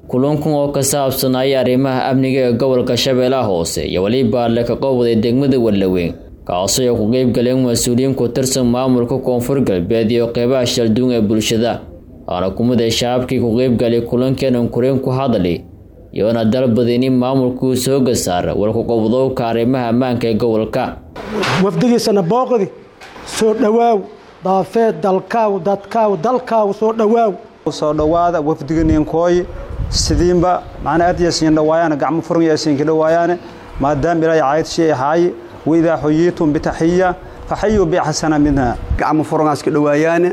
kulankan oo ka saabsanaya arrimaha amniga ee gobolka shabeellaha hoose iyo weliba le ka qowday degmada wallaweyn kaasoo ay ku qeyb galeen mas-uuliyiin ku tirsan maamulka koonfur galbeed iyo qeybaha shalduun ee bulshada waana kumida shacabkii ku qeybgalay kulankenan kureen ku hadli iyoona dalbadin in maamulkuu sooga saara walkuqobdowka arrimaha ammaanka ee gobolka wafdigiisana booqdi soo dhowaaw daafeed dalkaaw dadkaaw dalkaaw soo dhowaaw soo dhowaada wafdiganiinkooy sidiinba macnaa aad yasiin dhawaayaane gacmo furan yaasiinka dhawaayaane maadaama ilaahay caayad shay ahaaye waidaa xuyiitum bitaxiya faxayuu bixasana minha gacmo furan iska dhawaayaane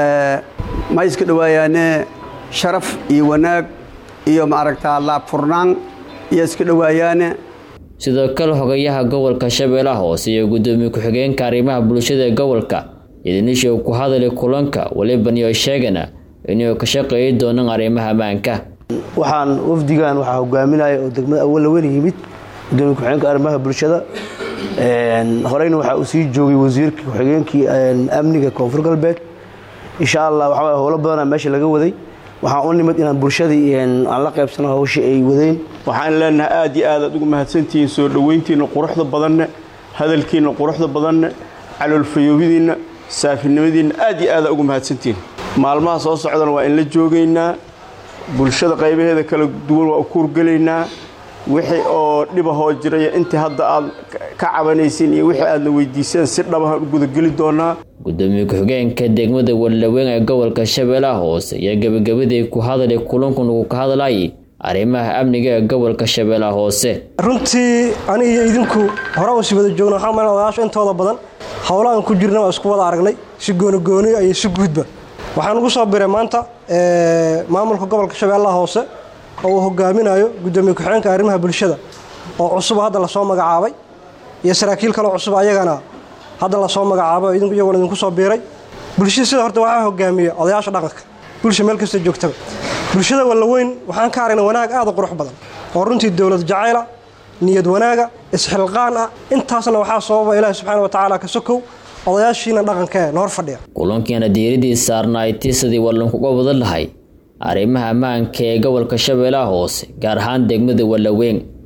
ma iska dhawaayaane sharaf iyo wanaag iyo maaragtaa laab furnaan iyo iska dhawaayaane sidoo kale xogayaha gobolka shabeellaha hoose iyo guddoomiye ku-xigeenka arrimaha bulshada ee gobolka idinisha uu ku hadlay kulanka waliban iyo sheegana inuu ka shaqeeyi doonaan arrimaha ammaanka waxaan wafdigan waxaa hogaaminaya oo degmada awalaweyn yimid gudoomiye ku-xigeenka arrimaha bulshada horeyna waxaa uu sii joogay wasiirka ku-xigeenkii amniga koonfur galbeed insha allah waxaa howlo badana meesha laga waday waxaan u nimid inaan bulshadii aan la qaybsano hawshii ay wadeen waxaan leenahay aad iyo aad aad ugu mahadsantihiin soo dhoweyntiinna quruxda badanne hadalkiinna quruxda badanne caloolfayoobidiinna saafinimadiinna aad iyo aada ugu mahadsantihiin maalmaha soo socdana waa in la joogaynaa bulshada qaybaheeda kala duwan waa u kuurgelaynaa wixii oo dhibahoo jiraya intii hadda aad ka cabanaysiin iyo wixii aadna weydiiseen si dhabahaan u gudageli doonaa gudoomiye ku-xigeenka degmada wallaweyn ee gobolka shabeellaha hoose iyo gebagabadii ku hadlay kulankan uu ka hadlayay arrimaha amniga ee gobolka shabeellaha hoose runtii aniga iyo idinku hore usi wada joogna waxaa malan odayaasha intooda badan howlahan ku jirna waa isku wada aragnay si goonigooniya iyo si guudba waxaan ugu soo biray maanta maamulka gobolka shabeellaha hoose oo uu hogaaminayo gudoomiye ku-xigeenka arrimaha bulshada oo cusub hadda lasoo magacaabay iyo saraakiil kaleo cusub ayagana hadda lasoo magacaabay iyagoona idinku soo biiray bulshada sida horta waxaa hogaamiya odayaasha dhaqanka bulsha meel kasta joogtaba bulshada wallaweyn waxaan ka aragnay wanaag aad u qurux badan oo runtii dowlad jacayla niyad wanaaga isxilqaan ah intaasna waxaa sababa ilaahi subxaana wa tacaala ka sokow odayaashiina dhaqanka ee noor fadhiya kulankiina diiradii saarnaay tiisadii wallankuga wada lahay arrimaha ammaanka ee gobolka shabeellaha hoose gaar ahaan degmada wallaweyn